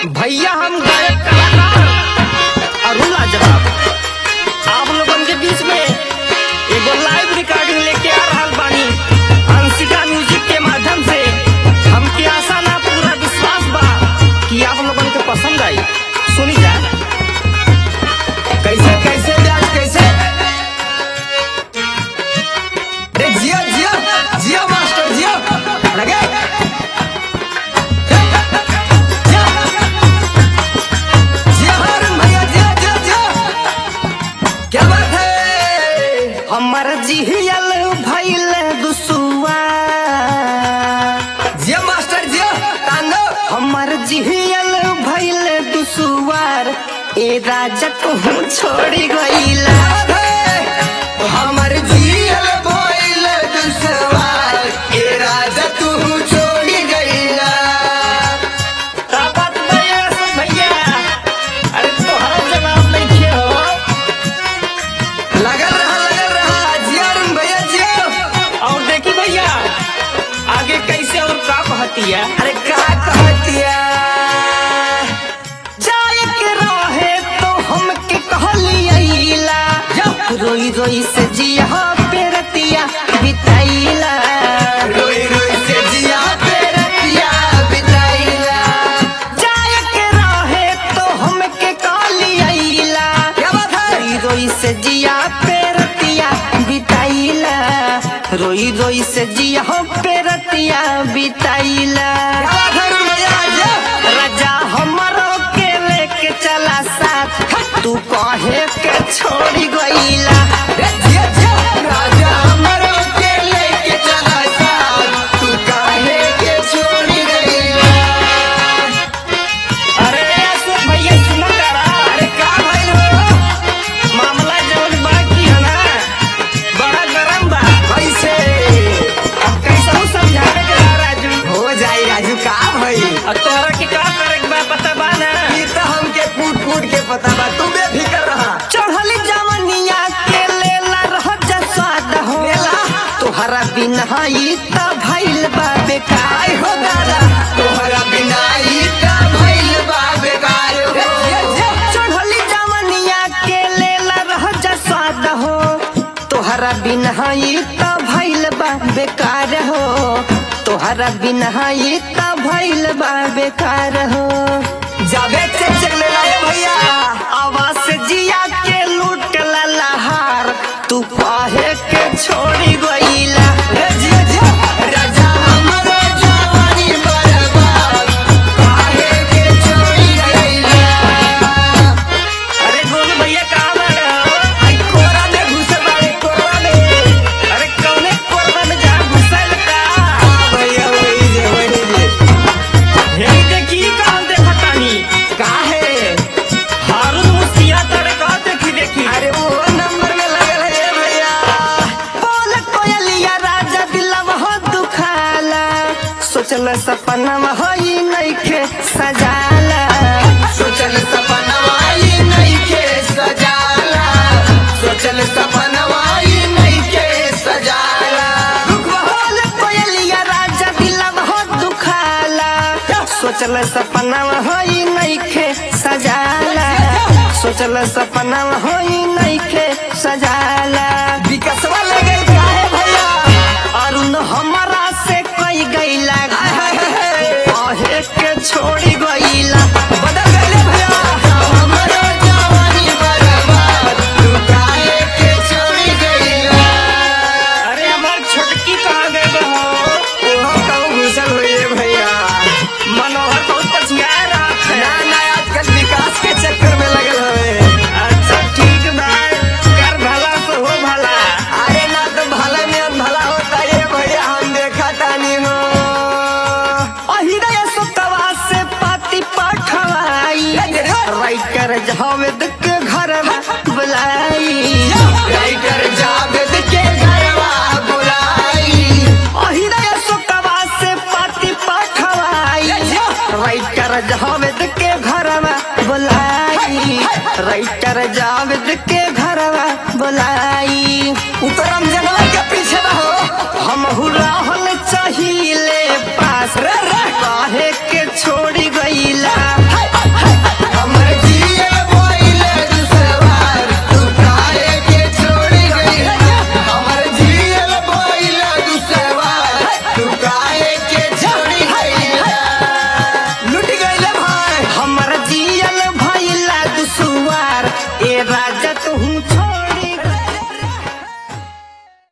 भैया हम गायक कलाकार अरुण लाजवाब आप लोगन के बीच में एगो लाइव रिकॉर्डिंग लेके आ रहल बानी अंशिका म्यूजिक के माध्यम से हमके आशा ना पूरा विश्वास बा कि आप लोगन के पसंद आई सुनी जा कैसे कैसे ब्याज कैसे रे जिया जिया जिया मास्टर जिया लगे जिया जिया हारून भैया जिया जिया जिया क्या बात है हमर जिहियल भइल दुसुआ जिया मास्टर जिया तांडो हमर जिहियल भइल दुसुआर ए राजा तू छोड़ी गईला हमर जियल भइल दुसवार ए राजा तू छोड़ी गईला ताकत भैया से भैया अरे तोहरा जवाब नहीं खे हो लगल रहा लगल रहा जिया रुन भैया जिया और देखी भैया आगे कैसे और का कहती है अरे का कहतिया जाए के रहे तो हमके कहलियला रोई रोई से जिया पेरतिया बिताइला रोई रोई से जिया पे रतिया बिताइला जाए के रहे तो हमके कहलियला क्या बात है रोई रोई से जिया पेरतिया बिताइला रोई रोई से जिया पेरतिया बिताइला क्या बात है रुन भैया जिया राजा हमरो के लेके चला साथ तू कहे के छोड़ी गईला रे जिया जिया राजा हमरो के लेके चला साथ तू काहे के छोड़ी गईला अरे अशोक भैया सुनो करा अरे का भइल हो मामला जवन बाकी है ना बड़ा गरम बा कैसे अब कैसे हूँ समझावे के बा राजू हो जाई राजू का भइल और तोहरा के का करे के बा पता बा ना ई तो हमके फूट फूट के पता बा तू बेफिकर रहा चढ़ली जवनिया के लेला रह जा स्वाद हो लेला। तोहरा बिना ई त भइल बा बेकार आई हो दादा तोहरा बिना ई का भइल बा बेकार हो चढ़ली जवनिया के लेला रह जा स्वाद हो तोहरा बिना ई त भइल बा बेकार हो तोहरा बिना ई त भइल बा बेकार हो जाबे चेक चेक ले लाए भैया आवाज से जिया के लूट ला लहार तू काहे के छोड़ी गईला रे जिया जिया राजा हमरो जवानी बर्बाद काहे के छोड़ी गईला अरे गोलू भैया कहाँ बाड़े हो आई कोरा में घुसे बाड़े कोरा में अरे कौने कोरबा में जा घुसल का आ भैया वही जे वही जे हे देखी कहाँ देखतानी काहे हारून मुस्तिया तड़े का देखी देखी अरे वो नंबर में लगल है भैया बोल कोयलिया राजा दिलवा हो दुखाला सोचल सपना होई नइखे सजाला सोचल सपनवा ई नइखे सजाला सोचल सपनवा ई नइखे सजाला बोल कोयलिया राजा दिलवा हो दुखाला सोचल सपना होई नइखे सजाला सोचल सपना होई नइखे सजाला विकसवा लगल काहे भैया अरुण हमारा से कई गईला कहे के छोड़ी गईला बदल गइले भैया हमरो जवानी बर्बाद तू काहे के छोड़ी गइला अरे हमार छोटकी कहाँ गए हो ओहो कहूँ घुसल हुई है भैया मनोहर बहुत पछिया रहा ना है ना आजकल विकास के चक्कर में लगल हवे अच्छा ठीक बा कर भला तो हो भला अरे ना तो भला में भला होता है भैया हम देखा तानी हो अहिरय सुतवा से पाती पठवाई राइटर जावेद के घर में बुलाई राइटर जावेद के घरवा बुलाई अहिरय सुतवा से पाती पठवाई राइटर जावेद के घर में बुलाई राइटर जावेद के घर में बुलाई उतरम जंगल के